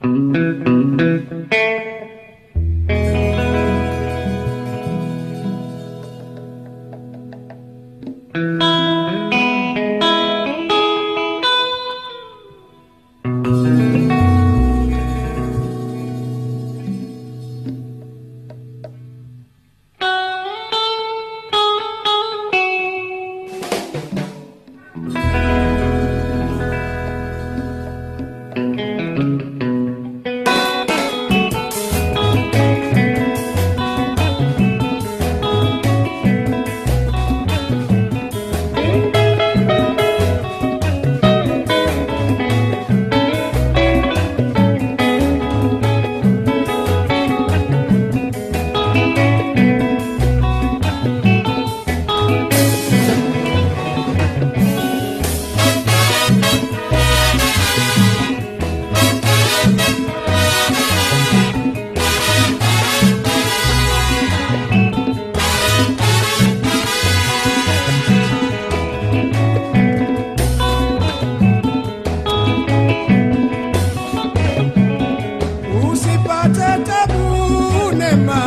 Usipate tabu nema,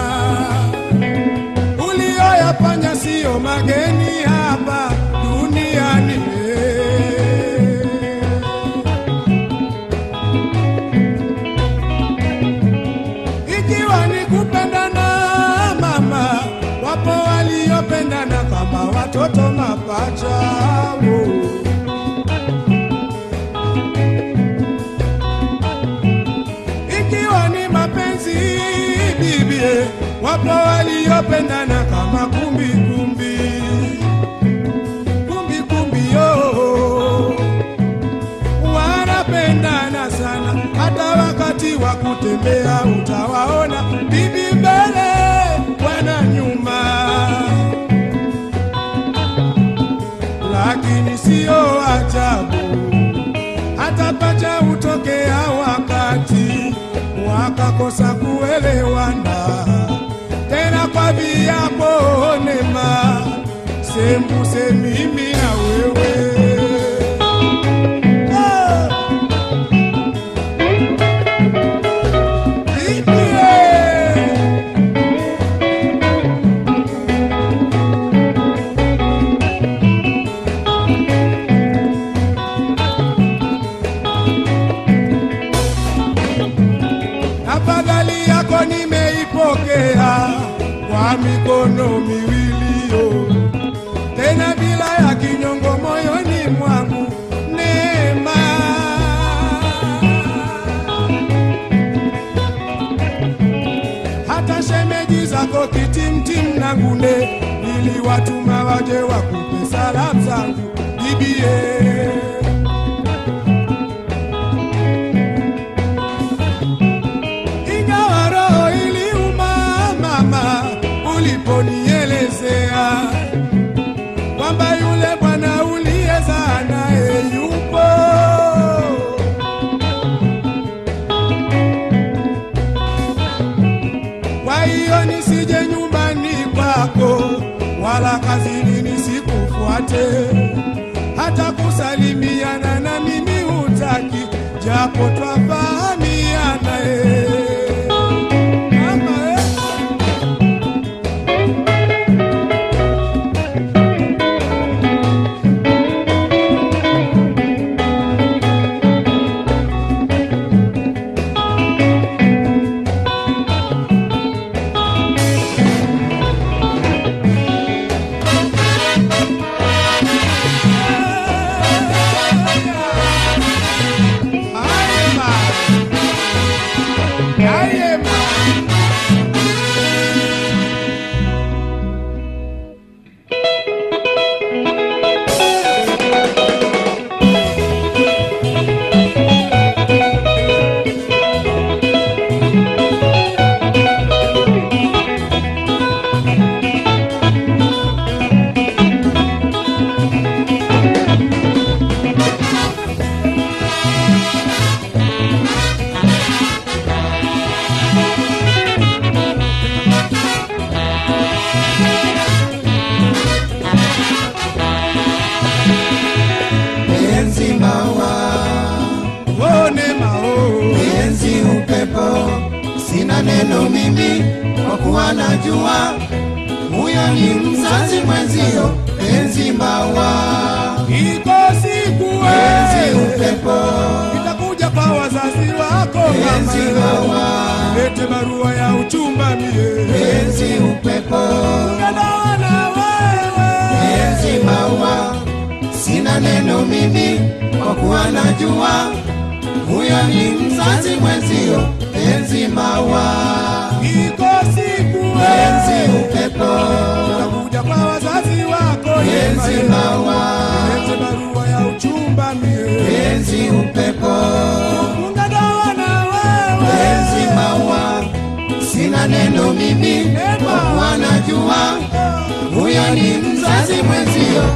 ulioyafanya siyo mageni hapa duniani. Ikiwa ni kupendana mama, wapo waliopendana kama watoto mapacha. Oh. ikiwa ni mapenzi bibie, wapo waliopendana kama kumbi kumbi kumbi kumbi yo, wanapendana sana, hata wakati wa kutembea utawaona bibi mbele, bwana nyuma, lakini sio ajabu hata pacha hutokea wakati wakakosa kuelewana tena kwa viapo nema sembuse mimi na wewe Ah! Bibie! Afadhali yako nimeipokea kwa mikono miwili yo, tena bila ya kinyongo moyoni mwangu neema. Hata shemeji zako kitimtim na ngune, ili watuma waje wakupe salamu zangu bibie. ingawa roho iliuma mama uliponielezea kwamba yule bwana uliyezaa naye yupo. Kwa hiyo nisije nyumbani kwako wala kazini nisikufuate, hata kusalimiana na mimi hutaki, japo twafahamiana eh. Mama, eh. Ayema. Ayema. Penzi mawa, Oh, Neema, oh. penzi upepo, sina neno mimi, kwa kuwa najua huyo ni mzazi mwenzio, penzi mbawa, iko siku penzi wewe upepo, itakuja kwa wazazi wako penzi mama, mbawa, lete barua ya uchumba mie penzi upepo, Nadawa na wewe penzi maua, sina neno mimi, kwa kuwa najua huyo ni mzazi mwenzio, penzi maua, iko siku penzi wewe upepo, itakuja kwa wazazi wako penzi yema, maua, lete barua ya uchumba mie penzi upepo, Nadawa na wewe penzi maua, sina neno mimi, kwa kuwa najua huyo ni mzazi mwenzio,